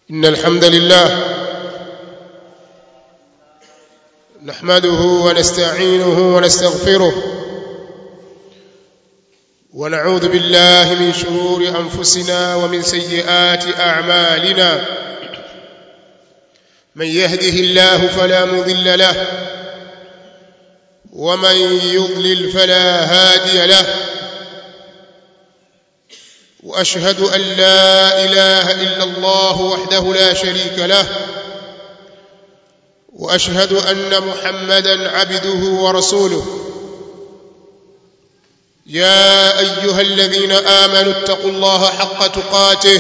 إن الحمد لله نحمده ونستعينه ونستغفره ونعوذ بالله من شرور أنفسنا ومن سيئات أعمالنا من يهده الله فلا مضل له ومن يضلل فلا هادي له واشهد ان لا اله الا الله وحده لا شريك له واشهد ان محمدا عبده ورسوله يا ايها الذين امنوا اتقوا الله حق تقاته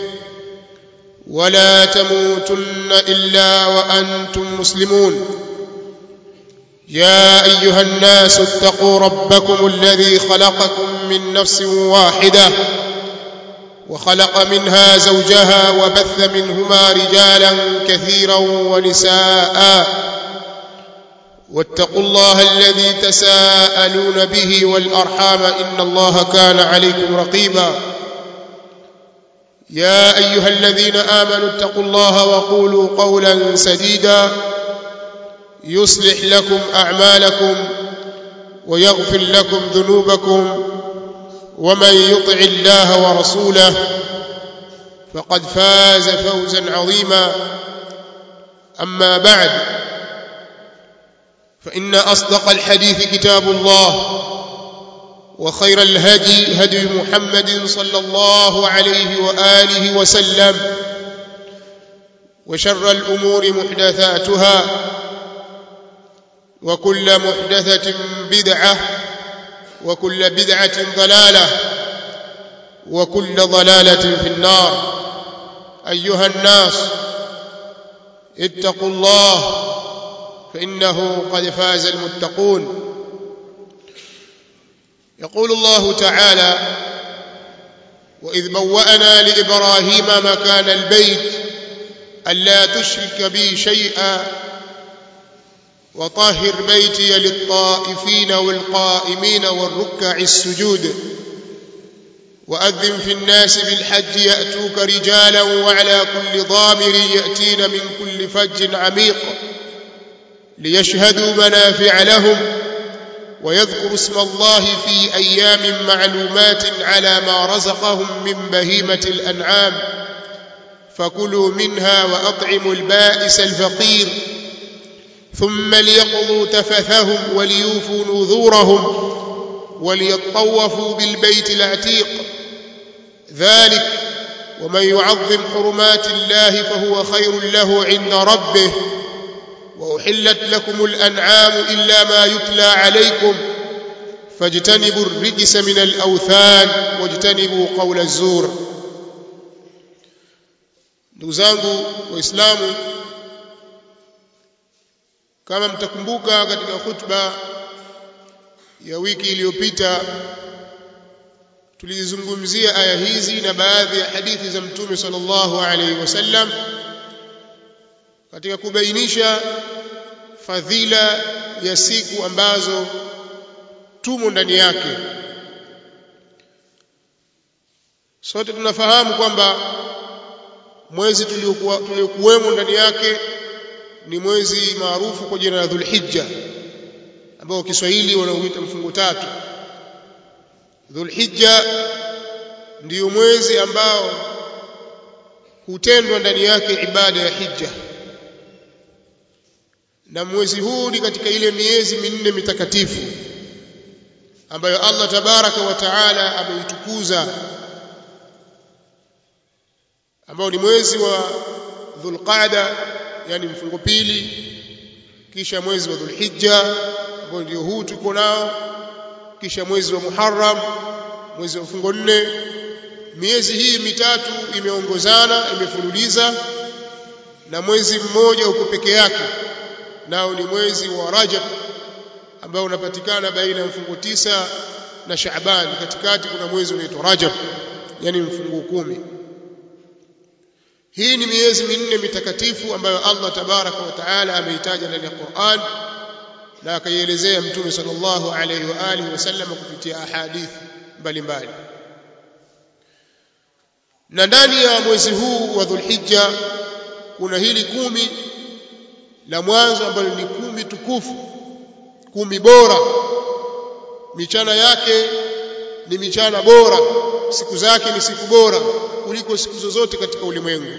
ولا تموتن الا وانتم مسلمون يا ايها الناس اتقوا ربكم الذي خلقكم من نفس واحده وخلق منها زوجها وبث منهما رجالا كثيرا ونساء واتقوا الله الذي تساءلون به والارحام ان الله كان عليكم رقيبا يا ايها الذين امنوا اتقوا الله وقولوا قولا سديدا يصلح لكم اعمالكم ويغفر لكم ذنوبكم ومن يطع الله ورسوله فقد فاز فوزا عظيما اما بعد فان اصدق الحديث كتاب الله وخير الهدي هدي محمد صلى الله عليه واله وسلم وشر الامور محدثاتها وكل محدثه بدعه وكل بدعه ضلاله وكل ضلاله في النار ايها الناس اتقوا الله فانه قد فاز المتقون يقول الله تعالى واذ بوانا لابراهيم مكان البيت الا تشرك بي شيئا وطهر بيتي للطائفين والقائمين والركع السجود واذن في الناس بالحج ياتوك رجالا وعلى كل ضامر ياتين من كل فج عميق ليشهدوا منافع لهم ويذكروا اسم الله في ايام معلومات على ما رزقهم من بهيمه الانعام فكلوا منها واطعموا البائس الفقير ثم ليقضوا تفثهم وليوفوا نذورهم وليطوفوا بالبيت العتيق ذلك ومن يعظم حرمات الله فهو خير له عند ربه واحلت لكم الانعام الا ما يتلى عليكم فاجتنبوا الرجس من الاوثان واجتنبوا قول الزور ndugu zangu waislamu kama mtakumbuka katika khutba ya wiki iliyopita tulizungumzia aya hizi na baadhi ya hadithi za mtume sallallahu alaihi wasallam katika kubainisha fadhila ya siku ambazo tumo ndani yake sote tunafahamu kwamba mwezi tuliokuwemo ndani yake ni mwezi maarufu kwa jina la Dhulhijja ambao Kiswahili wanauita mfungo tatu Dhulhijja ndiyo mwezi ambao hutendwa ndani yake ibada ya hija na mwezi huu ni katika ile miezi minne mitakatifu ambayo Allah tabaraka wa taala ameitukuza ambao ni mwezi wa Dhulqaada yani mfungo pili kisha mwezi wa Dhulhijja ambao ndio huu tuko nao kisha mwezi wa Muharram mwezi wa mfungo nne miezi hii mitatu imeongozana imefululiza na mwezi mmoja uko peke yake nao ni mwezi wa Rajab ambao unapatikana baina ya mfungo tisa na Shaaban katikati kuna mwezi unaitwa Rajab yani mfungo kumi hii ni miezi minne mitakatifu ambayo Allah tabaraka wa taala ameitaja ndani ya Qur'an na akaielezea mtume sallallahu alayhi wa alihi wasallam kupitia ahadithi mbalimbali na ndani ya mwezi huu wa Dhulhijja kuna hili kumi la mwanzo ambalo ni kumi tukufu kumi bora michana yake ni michana bora siku zake ni siku bora kuliko siku zozote katika ulimwengu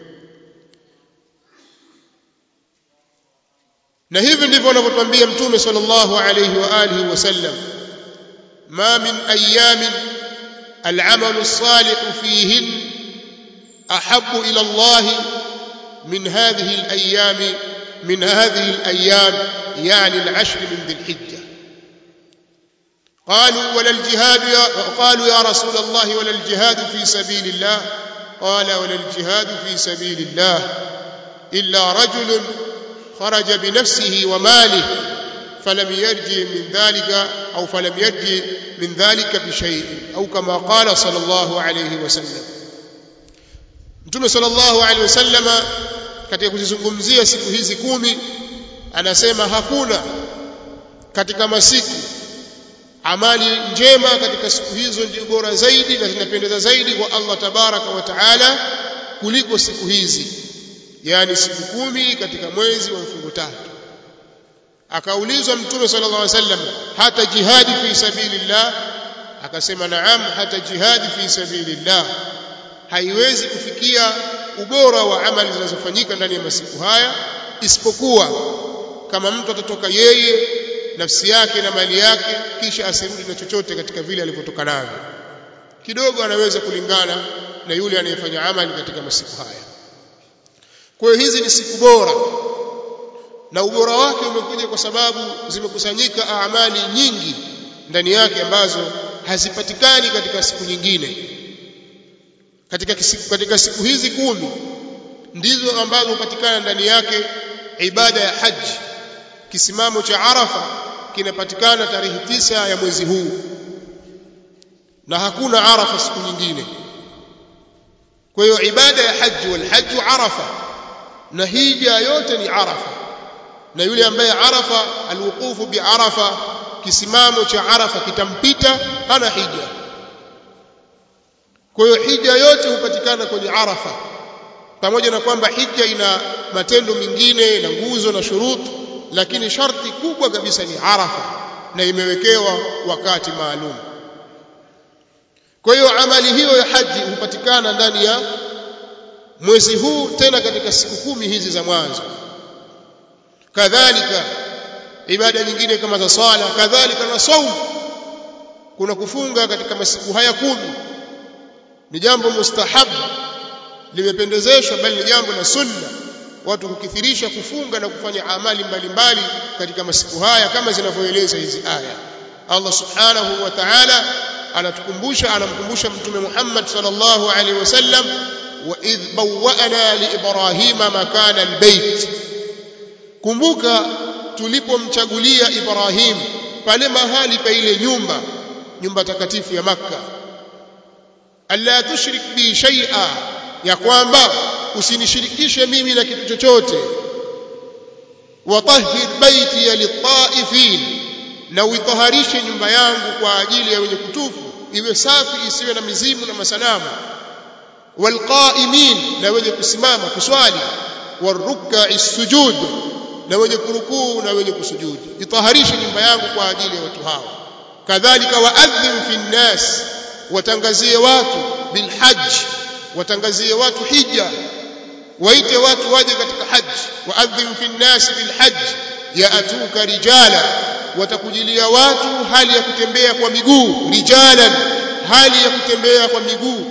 na hivi ndivyo anavyotwambia mtume sallallahu alayhi wa alihi wasallam ma min ayamin العمل الصالح فيهن أحب إلى الله من هذه الأيام من هذه الأيام يعني العشر من ذي الحجة قالوا ولا الجهاد يا قالوا يا رسول الله ولا الجهاد في سبيل الله قال ولا الجهاد في سبيل الله إلا رجل خرج بنفسه وماله فلم يرجع من ذلك أو فلم يرجع من ذلك بشيء أو كما قال صلى الله عليه وسلم Mtume sallallahu alaihi wasallama katika kuzizungumzia siku hizi kumi anasema hakuna katika masiku amali njema katika siku hizo ndio bora zaidi na zinapendeza zaidi kwa Allah tabaraka wa taala kuliko siku hizi yani siku kumi katika mwezi wa mfungo tatu akaulizwa mtume sallallahu alaihi wasallam hata jihadi fi sabilillah akasema naam hata jihadi fi sabilillah haiwezi kufikia ubora wa amali zinazofanyika ndani ya masiku haya isipokuwa kama mtu atatoka yeye nafsi yake na mali yake kisha asirudi na chochote katika vile alivyotoka navyo kidogo anaweza kulingana na yule anayefanya amali katika masiku haya kwa hiyo hizi ni siku bora na ubora wake umekuja kwa sababu zimekusanyika amali nyingi ndani yake ambazo hazipatikani katika siku nyingine katika siku, katika siku hizi kumi ndizo ambazo hupatikana ndani yake ibada ya haji kisimamo cha Arafa kinapatikana tarehe tisa ya mwezi huu na hakuna Arafa siku nyingine kwa hiyo ibada ya haji wal hajju Arafa na hija yote ni Arafa na yule ambaye Arafa alwuqufu bi Arafa kisimamo cha Arafa kitampita hana hija kwa hiyo hija yote hupatikana kwenye Arafa pamoja na kwamba hija ina matendo mengine na nguzo na shuruti lakini sharti kubwa kabisa ni Arafa na imewekewa wakati maalum kwa hiyo amali hiyo ya haji hupatikana ndani ya mwezi huu tena katika siku kumi hizi za mwanzo kadhalika ibada nyingine kama za swala kadhalika na saumu kuna kufunga katika masiku haya kumi ni jambo mustahabu limependezeshwa bali ni jambo la sunna watu kukithirisha kufunga na kufanya amali mbalimbali katika masiku haya kama zinavyoeleza hizi aya Allah subhanahu wa ta'ala anatukumbusha anamkumbusha mtume Muhammad sallallahu alaihi wasallam wa idh bawwa'na li ibrahima makana albayt kumbuka tulipomchagulia Ibrahim pale mahali pa ile nyumba nyumba takatifu ya Makka alla tushrik bi shay'a ya kwamba usinishirikishe mimi na kitu chochote watahhir baiti litaifin na uitaharishe nyumba yangu kwa ajili ya wenye kutufu iwe safi isiwe na mizimu na masanamu walqaimin na wenye kusimama kuswali waruk'i sujud na wenye kurukuu na wenye kusujudi itaharishe nyumba yangu kwa ajili ya watu hao kadhalika waadhim fi nnas watangazie watu bilhajj watangazie watu hija waite watu waje katika haji waadhim fi nnas bilhajj yaatuka rijala watakujilia watu hali ya kutembea kwa miguu rijalan hali ya kutembea kwa miguu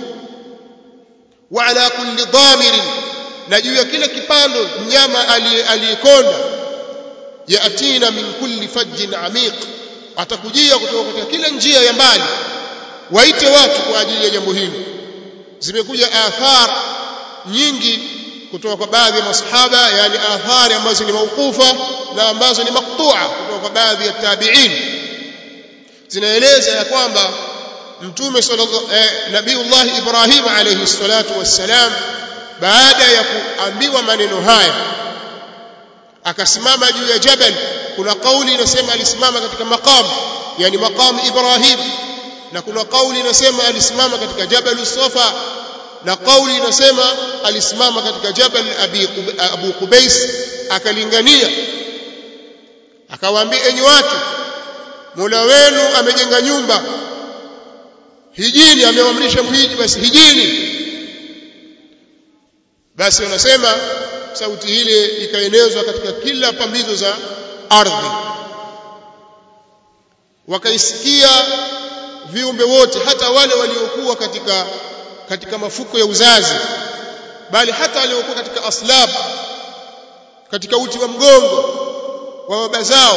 wa ala kulli dhamirin na juu ya kila kipando mnyama aliyekonda yatina min kulli fajjin amiq atakujia kutoka katika kila njia ya mbali waite watu kwa ajili ya jambo hili zimekuja athar nyingi kutoka kwa baadhi ya masahaba yani athari ambazo ni mauqufa na ambazo ni maqtu'a kutoka kwa baadhi ya tabi'in zinaeleza ya kwamba mtume sallallahu eh, nabiiullah Ibrahim alayhi salatu wassalam baada ya kuambiwa maneno haya akasimama juu ya jabal kuna kauli inasema alisimama katika maqam yani maqam Ibrahim na kuna kauli inasema alisimama katika jabal safa na kauli inasema alisimama katika jabal abi abu qubais akalingania akawaambia enyi watu Mola wenu amejenga nyumba hijini ameamrisha mhiji basi hijini basi wanasema sauti ile ikaenezwa katika kila pambizo za ardhi wakaisikia viumbe wote hata wale waliokuwa katika katika mafuko ya uzazi bali hata waliokuwa katika aslab katika uti wa mgongo wa baba zao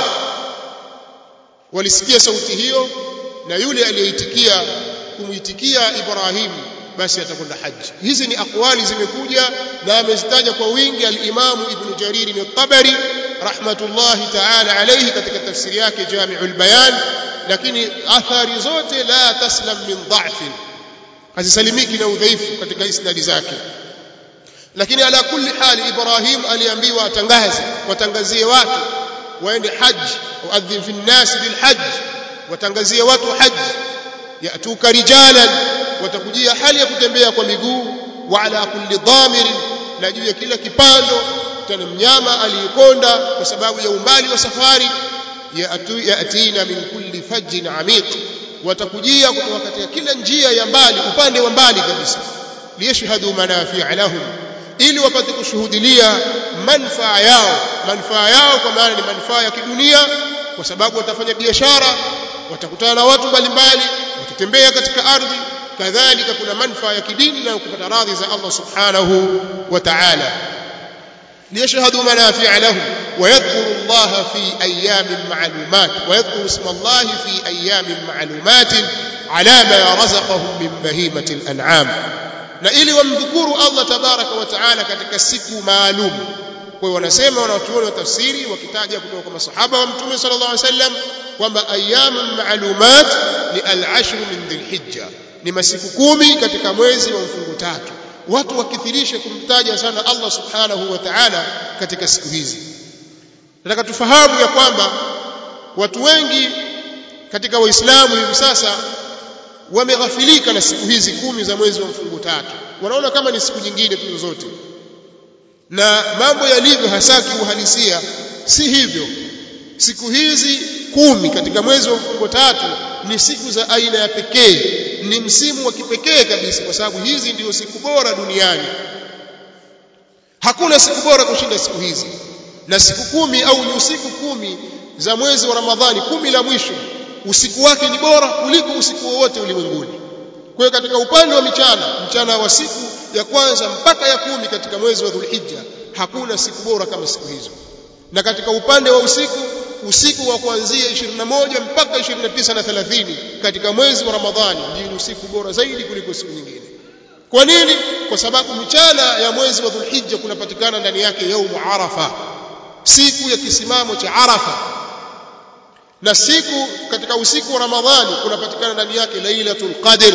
walisikia sauti hiyo na yule aliyeitikia kumuitikia Ibrahim basi atakwenda haji hizi ni akwali zimekuja na amezitaja kwa wingi al-Imam Ibn Jarir al-Tabari rahmatullahi ta'ala alayhi katika tafsiri yake Jami'ul Bayan lakini athari zote la taslam min dha'fin hazisalimiki na udhaifu katika isnadi zake lakini ala kulli hali Ibrahim aliambiwa atangaze watangazie watu waende haji uadhin fi nnas bil hajj watangazie watu haji yatuka rijalan watakujia hali ya kutembea kwa miguu wa ala kulli dhamirin na juu ya kila kipando tena mnyama aliyekonda kwa sababu ya umbali wa safari yatina min kulli fajjin amiq watakujia kutoka katika kila njia ya mbali upande wa mbali kabisa liyashhadu manafi'a lahum ili wapate kushuhudilia manufaa yao manufaa yao kwa maana ni manufaa ya kidunia kwa sababu watafanya biashara watakutana na watu mbalimbali watatembea katika ardhi kadhalika kuna manufaa ya kidini na kupata radhi za Allah subhanahu wa ta'ala liyashhadu manafi'a lahum ويذكر الله في أيام معلومات ويذكر اسم الله في أيام معلومات على ما رزقهم من بهيمة الأنعام na ili wamdhukuru Allah tabaraka wa taala katika siku maalum kwa hiyo wanasema wanachuoni wa tafsiri wakitaja kutoka kwa masahaba wa mtume sallallahu alaihi wasallam kwamba ayyamun ma'lumat ni al-ashr min dhilhijja ni masiku kumi katika mwezi wa mfungo tatu watu wakithirishe kumtaja sana Allah subhanahu wa ta'ala katika siku hizi nataka tufahamu ya kwamba watu wengi katika waislamu hivi sasa wameghafilika na siku hizi kumi za mwezi wa mfungo tatu wanaona kama ni siku nyingine tu zote na mambo yalivyo hasa kiuhalisia si hivyo siku hizi kumi katika mwezi wa mfungo tatu ni siku za aina ya pekee ni msimu wa kipekee kabisa kwa sababu hizi ndio siku bora duniani hakuna siku bora kushinda siku hizi na siku kumi au ni usiku kumi za mwezi wa Ramadhani kumi la mwisho usiku wake ni bora kuliko usiku wowote ulimwenguni kwa hiyo katika upande wa michana mchana wa siku ya kwanza mpaka ya kumi katika mwezi wa Dhulhijja hakuna siku bora kama siku hizo na katika upande wa usiku usiku wa kuanzia 21 mpaka 29 na 30 katika mwezi wa Ramadhani ndio usiku bora zaidi kuliko siku nyingine kwa nini kwa sababu michana ya mwezi wa Dhulhijja kunapatikana ndani yake yaumu Arafa siku ya kisimamo cha Arafa na siku katika usiku wa Ramadhani kunapatikana ndani yake Lailatul Qadr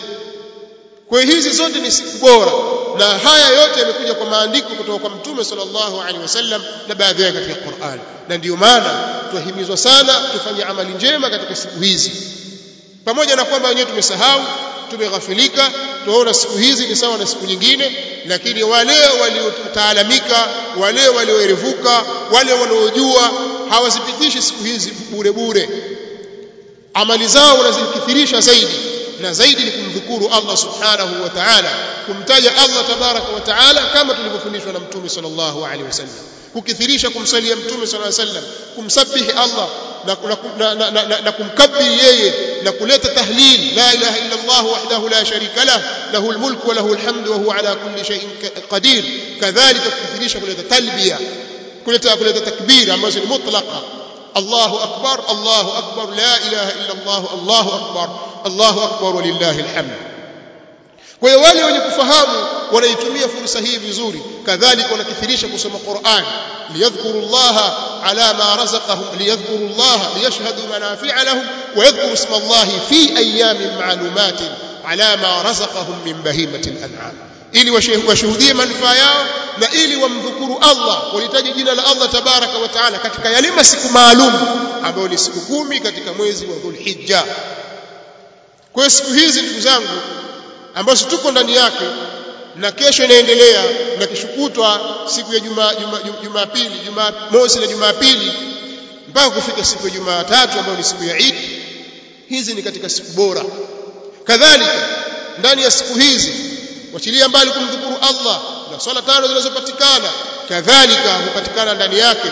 kwa hizi zote ni siku bora na haya yote yamekuja kwa maandiko kutoka kwa Mtume sallallahu alaihi wasallam na baadhi yake katika Qur'an na ndiyo maana tuhimizwa sana tufanye amali njema katika siku hizi pamoja na kwamba wenyewe tumesahau tumeghafilika tunaona siku hizi ni sawa na siku nyingine lakini wale waliotaalamika wale walioerevuka wale wanaojua hawazipitishi siku hizi bure bure amali zao wanazikithirisha zaidi na zaidi ni kumdhukuru Allah subhanahu wa ta'ala kumtaja Allah tabaraka wa ta'ala kama tulivyofundishwa na mtume sallallahu alaihi wasallam kukithirisha kumsalia mtume sallallahu alaihi wasallam kumsabihi Allah na, na, na, na, na, na kumkabiri yeye na kuleta tahlil la ilaha illa Allah wahdahu la sharika lah lahu almulk wa lahu alhamdu wa huwa ala kulli shay'in qadir kadhalika kukithirisha kuleta talbiya kuleta kuleta takbir ambazo ni mutlaqa Allahu akbar Allahu akbar la ilaha illa Allah Allahu akbar Allahu akbar walillahi alhamd kwa hiyo wale wenye kufahamu wanaitumia fursa hii vizuri kadhalika wanakithirisha kusoma Qur'an liyadhkuru Allah ala ma razaqahum liyadhkuru Allah liyashhadu manafi'a lahum wa yadhkuru isma Allah fi ayamin ma'lumatin ala ma razaqahum min bahimati al-an'am ili washuhudie manufaa yao na ili wamdhukuru Allah walitaje jina la Allah tabaraka wa taala katika yale masiku maalum ambayo ni siku kumi katika mwezi wa Dhulhijja kwa hiyo siku hizi ndugu zangu ambazo tuko ndani yake na kesho inaendelea na kishukutwa siku ya juma jumapili juma, juma mosi na jumapili mpaka kufika siku ya jumatatu ambayo ni siku ya Eid hizi ni katika siku bora kadhalika ndani ya siku hizi wachilia mbali kumdhukuru Allah na swala tano zinazopatikana kadhalika hupatikana ndani yake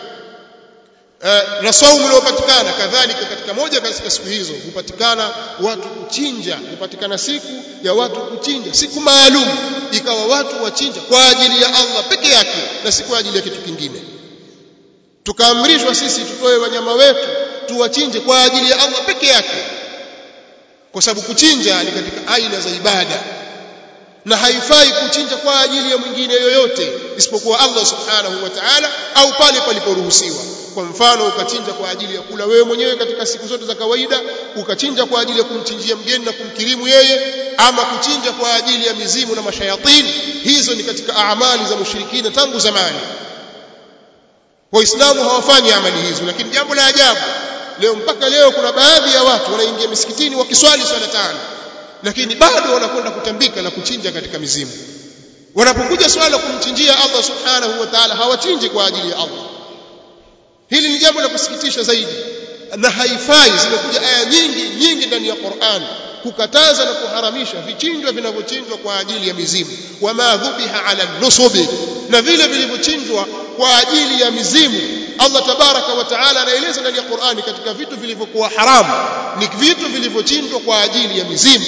na saumu inayopatikana kadhalika katika moja katika siku hizo hupatikana watu kuchinja hupatikana siku ya watu kuchinja siku maalum ikawa watu wachinja kwa ajili ya Allah peke yake na si kwa ajili ya kitu kingine tukaamrishwa sisi tutoe wanyama wetu tuwachinje kwa ajili ya Allah peke yake kwa sababu kuchinja ni katika aina za ibada na haifai kuchinja kwa ajili ya mwingine yoyote isipokuwa Allah subhanahu wa ta'ala au pale paliporuhusiwa kwa mfano ukachinja kwa ajili ya kula wewe mwenyewe katika siku zote za kawaida ukachinja kwa ajili ya kumchinjia mgeni na kumkirimu yeye ama kuchinja kwa ajili ya mizimu na mashayatini hizo ni katika amali za mushirikina tangu zamani waislamu hawafanyi amali hizo lakini jambo la ajabu leo mpaka leo kuna baadhi ya watu wanaingia misikitini wakiswali swala tano lakini bado wanakwenda kutambika na kuchinja katika mizimu wanapokuja swala kumchinjia Allah subhanahu wa ta'ala hawachinji kwa ajili ya Allah hili ni jambo la kusikitisha zaidi na haifai zimekuja aya nyingi nyingi ndani ya Qur'an kukataza na kuharamisha vichinjwa vinavyochinjwa kwa ajili ya mizimu wama dhubiha ala nusubi na vile vilivyochinjwa kwa ajili ya mizimu Allah tabaraka wa taala anaeleza ndani ya Qur'ani katika vitu vilivyokuwa haramu ni vitu vilivyochinjwa kwa ajili ya mizimu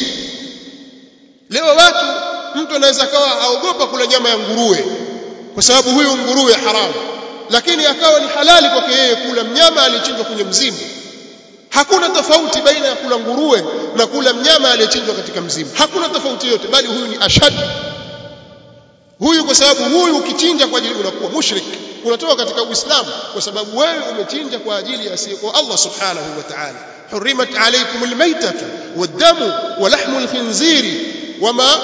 leo watu mtu anaweza kawa aogopa kula nyama ya nguruwe kwa sababu huyu nguruwe haramu lakini akawa ni halali kwake yeye kula mnyama aliyechinjwa kwenye mzimu hakuna tofauti baina ya kula nguruwe na kula mnyama aliyechinjwa katika mzimu hakuna tofauti yote bali huyu ni ashad huyu kwa sababu huyu ukichinja kwa ajili unakuwa mushrik unatoka katika uislamu kwa sababu wewe umechinja kwa ajili ya asiyekuwa Allah subhanahu wa ta'ala hurimat alaykum almaytatu wad-damu wa lahmu al-khinziri wama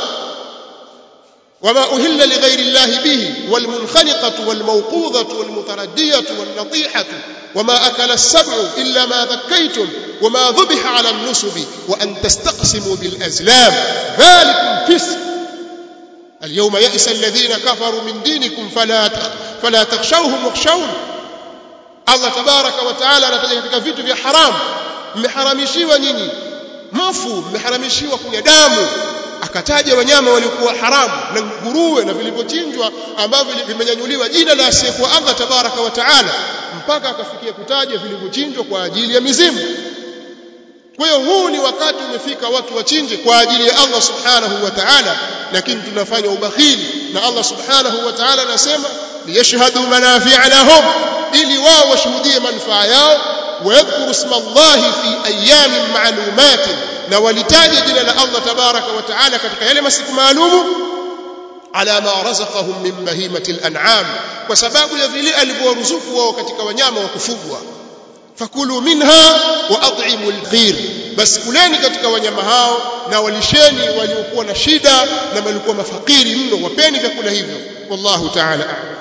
وما أهل لغير الله به والمنخنقة والموقوذة والمتردية والنطيحة وما أكل السبع إلا ما ذكيتم وما ذبح على النسب وأن تستقسموا بالأزلام ذلك فسق اليوم يئس الذين كفروا من دينكم فلا فلا تخشوهم واخشون الله تبارك وتعالى anataja katika vitu vya haram mmeharamishiwa nyinyi mfu mmeharamishiwa kunywa damu akataja wanyama waliokuwa haramu na nguruwe na vilivyochinjwa ambavyo vimenyanyuliwa jina la asiyekuwa Allah tabaraka wa taala mpaka akafikia kutaja vilivyochinjwa kwa ajili ya mizimu kwa hiyo huu ni wakati umefika watu wachinje kwa ajili ya Allah subhanahu wa ta'ala lakini tunafanya ubakhili na Allah subhanahu wa ta'ala anasema liyashhadu manafi'a lahum ili wao washuhudie manufaa yao ويذكر اسم الله في ايام معلومات na walitaja jina la Allah tabaraka wa taala katika yale masiku maalumu ala ma razaqahum min bahimati al-an'am kwa sababu ya vile alivyoruzuku wao katika wanyama wa kufugwa fakulu minha wa at'imu al-qir bas kuleni katika wanyama hao na walisheni waliokuwa na shida na walikuwa mafakiri mno wapeni vyakula hivyo wallahu ta'ala a'lam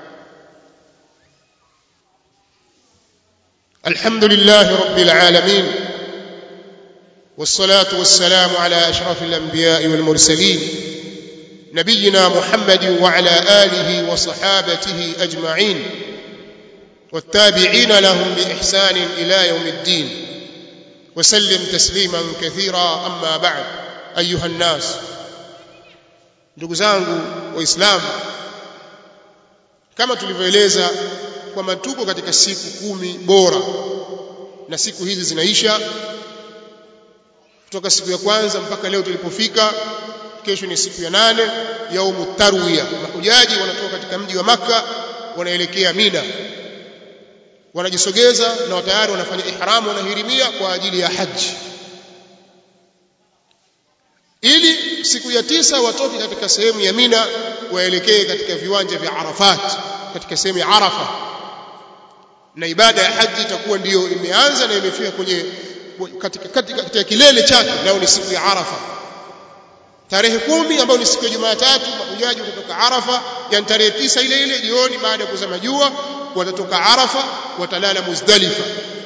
الحمد لله رب العالمين والصلاة والسلام على أشرف الأنبياء والمرسلين نبينا محمد وعلى آله وصحابته أجمعين والتابعين لهم بإحسان إلى يوم الدين وسلم تسليما كثيرا أما بعد أيها الناس ndugu zangu waislamu kama tulivyoeleza kwamba tuko katika siku kumi bora na siku hizi zinaisha kutoka siku ya kwanza mpaka leo tulipofika kesho ni siku ya nane yaumu tarwiya mahujaji wanatoka katika mji wa maka wanaelekea mina wanajisogeza na tayari wanafanya ihramu wanahirimia kwa ajili ya haji ili siku ya tisa watoke katika sehemu ya mina waelekee katika viwanja vya arafat katika sehemu ya arafa na ibada ya haji itakuwa ndiyo imeanza na imefika kwenye katika, katika, katika kilele chake nao ni siku ya Arafa tarehe kumi ambayo ni siku ya Jumatatu mahujaji watatoka Arafa yani tarehe tisa ile ile jioni baada ya kuzama jua watatoka Arafa watalala Muzdalifa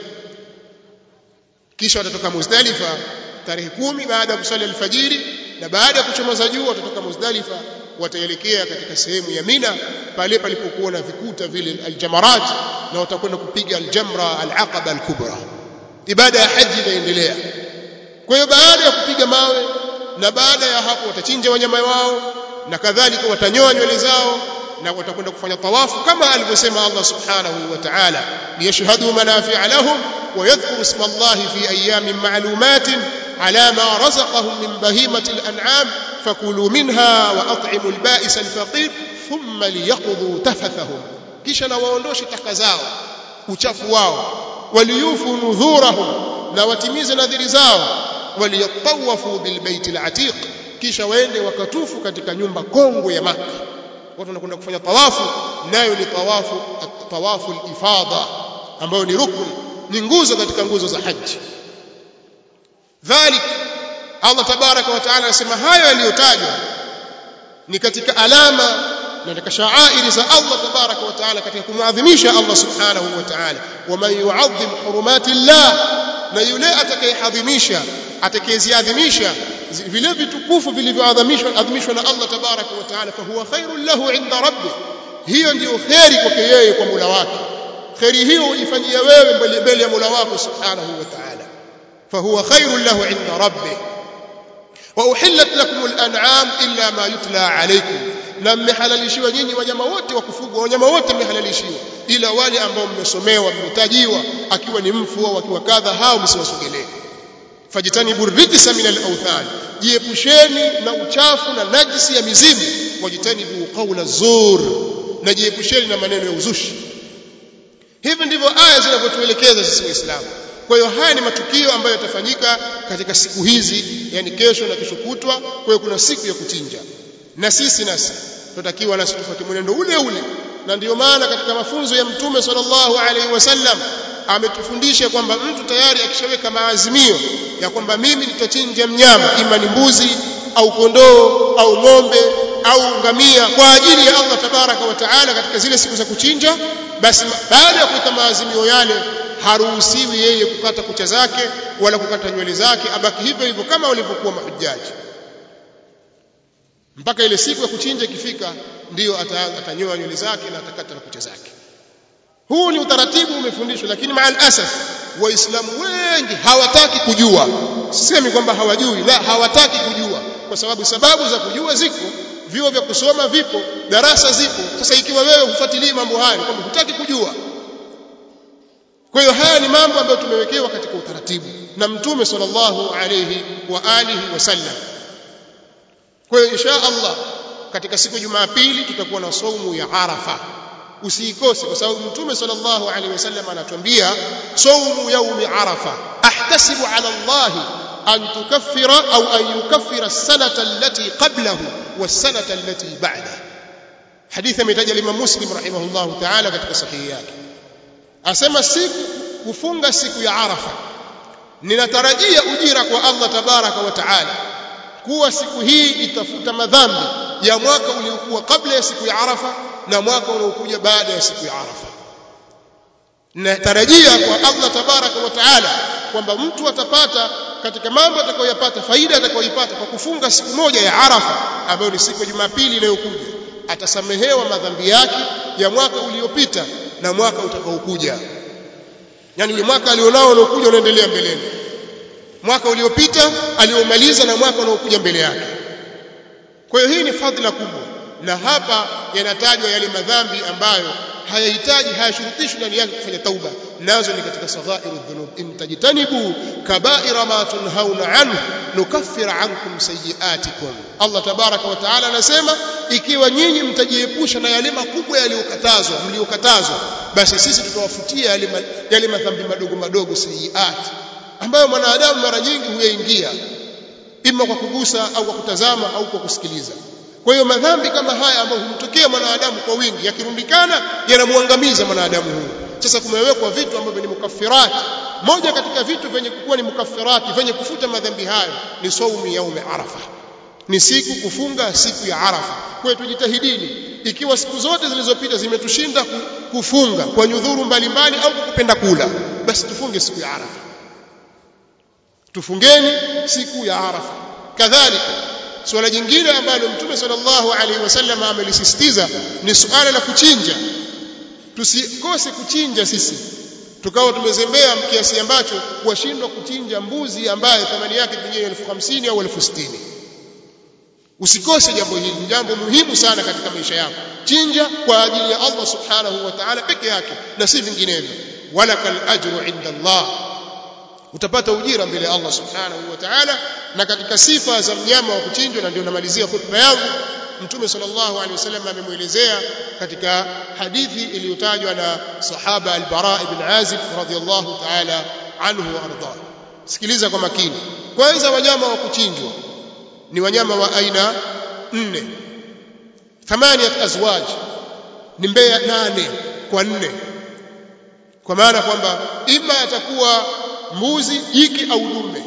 kisha watatoka Muzdalifa tarehe kumi baada ya kusali alfajiri na baada ya kuchomoza jua watatoka Muzdalifa wataelekea katika sehemu ya Mina pale palipokuwa na vikuta vile aljamarat na watakwenda kupiga aljamra alaqaba alkubra ibada ya haji inaendelea kwa hiyo baada ya kupiga mawe na baada ya hapo watachinja wanyama wao na kadhalika watanyoa nywele zao na watakwenda kufanya tawafu kama alivyosema Allah subhanahu wa ta'ala liyashhadu manafi'a lahum wa yadhkuru isma Allah fi ayamin ma'lumatin ala ma razaqahum min bahimati al-an'am fakulu minha wa at'imu al-ba'is al-faqir thumma liyaqdu tafathahum kisha na waondoshe taka zao uchafu wao waliyufu nudhurahum na watimize nadhiri zao waliyatawafu bilbaiti al-atiq kisha waende wakatufu katika nyumba kongwe ya Makka watu wanakwenda kufanya tawafu nayo ni tawafu tawafu al-ifada ambayo ni rukun ni nguzo katika nguzo za haji dhalik Allah tabaraka wa taala anasema hayo yaliyotajwa ni katika alama na katika shaairi za Allah tabaraka wa taala katika kumwadhimisha Allah subhanahu wa taala waman yu'azzim hurumati Allah na yule atakayehadhimisha atakayeziadhimisha vile vitukufu vilivyoadhimishwa adhimishwa na Allah tabaraka wa taala fa huwa khairul lahu inda rabbih hiyo ndiyo kheri kwake yeye kwa Mola wake kheri hiyo ujifanyia wewe mbele mbele ya Mola wako subhanahu wa taala fa huwa khairul lahu inda rabbih wa uhillat lakum al-an'am illa ma yutla alaykum na mmehalalishiwa nyinyi wanyama wote wa kufugwa wanyama wote mmehalalishiwa ila wale ambao mmesomewa mmetajiwa akiwa ni mfu au akiwa kadha hao msiwasogelee fajitanibu rijsa min al-awthan jiepusheni na uchafu na najisi ya mizimu wajitanibu qawla zur na jiepusheni na maneno ya uzushi hivi ndivyo aya zinavyotuelekeza sisi waislamu kwa hiyo haya ni matukio ambayo yatafanyika katika siku hizi yani kesho na kesho kutwa kwa hiyo kuna siku ya kuchinja na sisi nasi tunatakiwa nasi tufuate mwenendo ule ule na ndiyo maana katika mafunzo ya mtume sallallahu alaihi wasallam ametufundisha kwamba mtu tayari akishaweka maazimio ya kwamba mimi nitachinja mnyama ima ni mbuzi au kondoo au ng'ombe au ngamia kwa ajili ya Allah tabaraka wa taala katika zile siku za kuchinja basi baada ya kuweka maazimio yale haruhusiwi yeye kukata kucha zake wala kukata nywele zake abaki hivyo hivyo kama walivyokuwa mahujaji mpaka ile siku ya kuchinja ikifika ndiyo atanyoa nywele zake na atakata na kucha zake huu ni utaratibu umefundishwa lakini maal asaf waislamu wengi hawataki kujua sisemi kwamba hawajui la hawataki kujua kwa sababu sababu za kujua ziko vyuo vya kusoma vipo darasa zipo sasa ikiwa wewe hufuatilii mambo hayo kwamba hutaki kujua kwa hiyo haya ni mambo ambayo tumewekewa katika utaratibu na mtume sallallahu alayhi wa alihi wasallam kwa hiyo insha Allah katika siku ya Jumapili tutakuwa na saumu ya Arafa usiikose kwa sababu mtume sallallahu alaihi wasallam anatuambia saumu yaumi Arafa ahtasibu ala Allah an tukaffira au an yukaffira as-sanata allati qablahu was-sanata allati ba'da hadithi ametaja Imam Muslim rahimahullahu ta'ala katika sahihi yake asema siku kufunga siku ya Arafa ninatarajia ujira kwa Allah tabaraka wa taala kuwa siku hii itafuta madhambi ya mwaka uliokuwa kabla ya siku ya Arafa na mwaka unaokuja baada ya siku ya Arafa natarajia kwa Allah tabaraka wa taala kwamba mtu atapata katika mambo atakayoyapata faida atakayoipata kwa kufunga siku moja ya Arafa ambayo ni siku ya Jumapili inayokuja atasamehewa madhambi yake ya mwaka uliopita na mwaka utakaokuja yani ule mwaka alionao unaokuja unaendelea mbeleni mwaka uliopita aliomaliza na mwaka unaokuja mbele yake kwa hiyo hii ni fadhila kubwa na hapa yanatajwa yale madhambi ambayo hayahitaji hayashurutishwi ndani yake kufanya tauba nazo ni katika saghairu dhunub in tajtanibu kabaira ma tunhauna anhu nukaffir ankum sayiatikum Allah tabaraka wa taala anasema ikiwa nyinyi mtajiepusha na yale makubwa yaliyokatazwa mliokatazwa basi sisi tutawafutia yale yale madhambi madogo madogo sayiat ambayo mwanadamu mara nyingi huyaingia ima kwa kugusa au kwa kutazama au kwa kusikiliza kwa hiyo madhambi kama haya ambayo humtokea mwanadamu kwa wingi yakirundikana yanamwangamiza mwanadamu huyu sasa kumewekwa vitu ambavyo ni mukaffirat moja katika vitu vyenye kuwa ni mukafirati vyenye kufuta madhambi hayo ni saumu yaume arafa ni siku kufunga siku ya arafa kwa hiyo tujitahidini ikiwa siku zote zilizopita zimetushinda kufunga kwa nyudhuru mbalimbali au kwa kupenda kula basi tufunge siku ya arafa tufungeni siku ya arafa kadhalika suala jingine ambalo mtume sallallahu alaihi wasallam amelisisitiza ni suala la kuchinja tusikose kuchinja sisi tukawa tumezembea kiasi ambacho kuwashindwa kuchinja mbuzi ambaye thamani yake pengine elfu hamsini au elfu sitini usikose jambo hili ni jambo muhimu sana katika maisha yako chinja kwa ajili ya Allah subhanahu wa ta'ala peke yake na si vinginevyo walakal ajru inda Allah utapata ujira mbele ya Allah subhanahu wa ta'ala na katika sifa za mnyama wa kuchinjwa na ndio namalizia khutba yangu mtume sallallahu alaihi wasallam amemuelezea katika hadithi iliyotajwa na sahaba al-Bara ibn Azib radhiyallahu ta'ala anhu wa arda sikiliza kwa makini kwanza wanyama wa kuchinjwa ni wanyama wa aina nne thamaniyat azwaj ni mbea nane kwa nne kwa maana kwamba ima atakuwa mbuzi jike au dume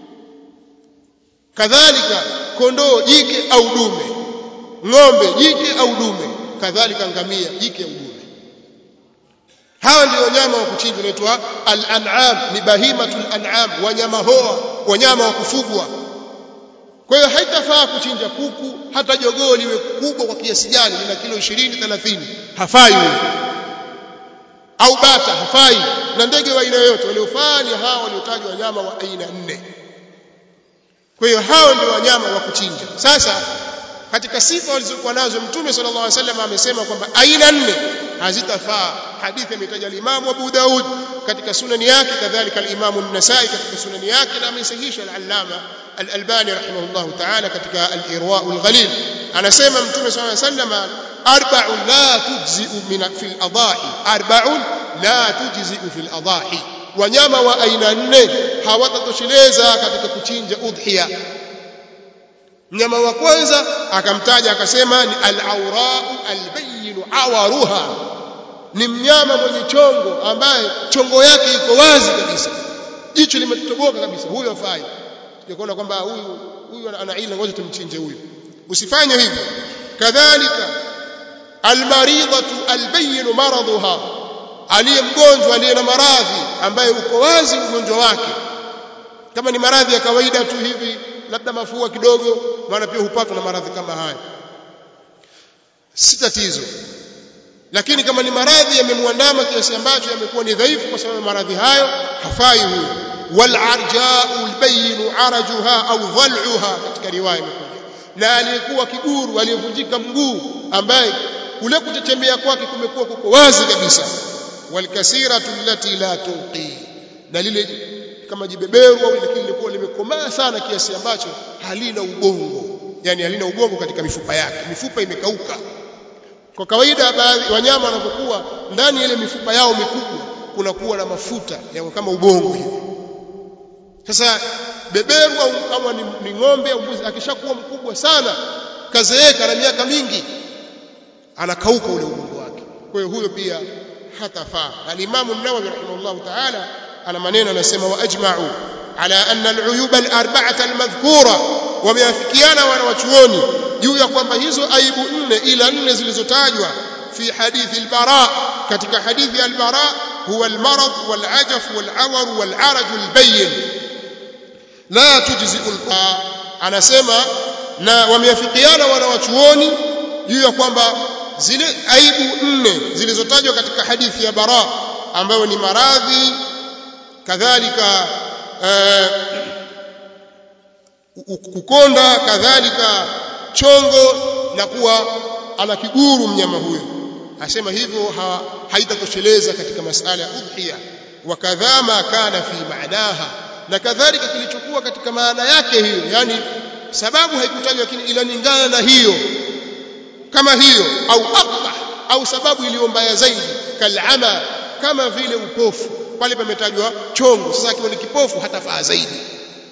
kadhalika kondoo jike au dume ng'ombe jike au dume kadhalika ngamia jike au dume hawa ndio wanyama wa kuchinjwa wanaitwa al-an'am ni bahimatul an'am wanyama hoa wanyama wa kufugwa kwa hiyo haitafaa kuchinja kuku hata jogoo liwe kubwa kwa kiasi gani lina kilo 20 30 hafai huyo au bata hafai na ndege wa aina yoyote waliofaa ni hao waliotajwa wanyama wa aina nne kwa hiyo hao ndio wanyama wa kuchinja sasa katika sifa walizokuwa nazo mtume sallallahu alaihi wasallam amesema kwamba aina nne hazitafaa hadithi ametaja al-Imam Abu Daud katika sunani yake kadhalika al-Imam an-Nasa'i katika sunani yake na amesahihisha al-Allama al-Albani rahimahullahu ta'ala katika al-Irwa' al-Ghalil anasema mtume sallallahu alaihi wasallam arba'un la tujzi'u min fil adahi arba'un la tujzi'u fil adahi wanyama wa aina nne hawatatosheleza katika kuchinja udhiya mnyama wa kwanza akamtaja akasema ni al-awra'u al-bayyin awaruha ni mnyama mwenye chongo ambaye chongo yake iko wazi kabisa jicho limetoboka kabisa huyo afai tukaona kwamba huyu huyu ana ila ngoja tumchinje huyu usifanye hivyo kadhalika almaridatu albayyin maraduha aliye mgonjwa aliye na maradhi ambaye uko wazi ugonjwa wake kama ni maradhi ya kawaida tu hivi labda mafua kidogo maana pia hupatwa na maradhi kama haya si tatizo lakini kama ni maradhi yamemwandama kiasi ambacho yamekuwa ni dhaifu kwa sababu maradhi hayo hafai huyo wal arja'u albayyin arajuha au dhal'uha katika riwaya imekuja na aliyekuwa kiguru aliyevunjika mguu ambaye kule kutetemea kwake kumekuwa kuko wazi kabisa wal kasiratu allati la tunqi na lile kama jibeberu au lakini lilikuwa limekomaa sana kiasi ambacho halina ubongo yani halina ubongo katika mifupa yake mifupa imekauka kwa kawaida baadhi wanyama wanapokuwa ndani ile mifupa yao mikubwa kunakuwa na mafuta yako kama ubongo hivi sasa beberu au kama ni, ni ng'ombe au mbuzi akishakuwa mkubwa sana kazeeka na miaka mingi anakauka ule ubongo wake kwa hiyo huyo pia hatafaa al-Imam an-Nawawi rahimahullah ta'ala ana maneno anasema wa ajma'u ala anna al-uyub al-arba'ata al-madhkura wameafikiana wanawachuoni juu ya kwamba hizo aibu nne ila nne zilizotajwa fi hadithi al-bara katika hadithi al-bara huwa al-marad wal-ajaf wal-awar wal-araj al-bayyin la tujzi'u anasema na wameafikiana wanawachuoni juu ya kwamba zile aibu nne zilizotajwa katika hadithi ya bara ambayo ni maradhi kadhalika kukonda kadhalika chongo na kuwa ana kiguru mnyama huyo asema hivyo ha, haitatosheleza katika masala ya udhiya wa kadhama kana fi maanaha na kadhalika kilichokuwa katika maana yake hiyo yani sababu haikutajwa lakini inalingana na hiyo kama hiyo au aqbah au sababu iliyo mbaya zaidi kalama kama vile upofu pale pametajwa chongo sasa akiwa ni kipofu hatafaa zaidi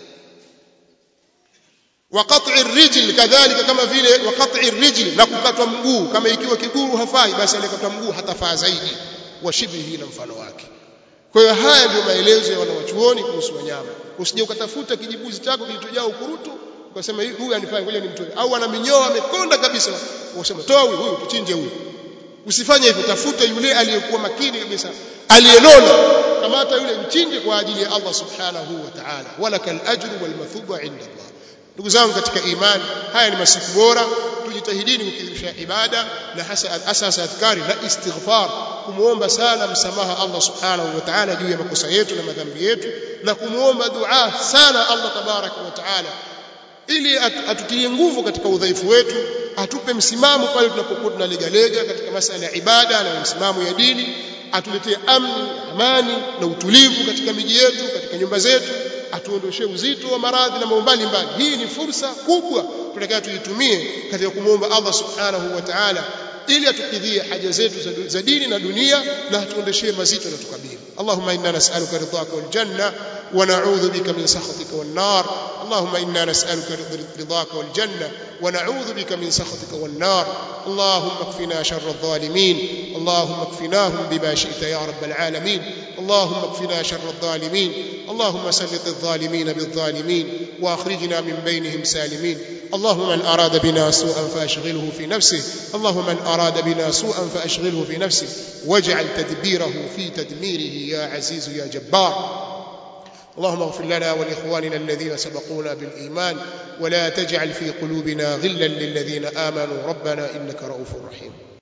wa qat'i rijl kadhalika kama vile wa qat'i rijl na kukatwa mguu kama ikiwa kiguru hafai basi alikatwa mguu hatafaa zaidi wa shibhi na mfano wake kwa hiyo haya ndio maelezo ya wanawachuoni kuhusu wanyama usije ukatafuta kijibuzi chako kilichojaa ukurutu ukasema huyu anifanye ngoja nimtoe au ana minyoa amekonda kabisa ukasema toa huyu huyu tuchinje huyu usifanye hivyo tafuta yule aliyekuwa makini kabisa aliyenona kamata yule mchinje kwa ajili ya Allah subhanahu wa ta'ala walakal ajru wal mathuba inda Allah ndugu zangu katika imani haya ni masiku bora tujitahidini kukithirisha ibada na hasa asasa adhkari na istighfar kumuomba sana msamaha Allah subhanahu wa ta'ala juu ya makosa yetu na madhambi yetu na kumuomba dua sana Allah tabaraka wa ta'ala ili atutie nguvu katika udhaifu wetu atupe msimamo pale tunapokuwa tunalegalega katika masala ya ibada na msimamo ya dini atuletee amni amani na utulivu katika miji yetu katika nyumba zetu atuondoshe uzito wa maradhi na mambo mbalimbali hii ni fursa kubwa tunataka tuitumie katika kumwomba Allah subhanahu wa ta'ala ili atukidhie haja zetu za dini na dunia na atuondeshee mazito na tukabili Allahumma inna nas'aluka ridhaka wal janna wa na'udhu bika min sakhatika wan nar Allahumma inna nas'aluka ridhaka wal janna wa na'udhu bika min sakhatika wan nar Allahumma kfina sharra adh-dhalimin Allahumma kfinahum bima shi'ta ya rabbal alamin Allahumma kfina sharra adh-dhalimin اللهم سلط الظالمين بالظالمين واخرجنا من بينهم سالمين اللهم من اراد بنا سوءا فاشغله في نفسه اللهم من اراد بنا سوءا فاشغله في نفسه واجعل تدبيره في تدميره يا عزيز يا جبار اللهم اغفر لنا ولاخواننا الذين سبقونا بالايمان ولا تجعل في قلوبنا غلا للذين امنوا ربنا انك رؤوف رحيم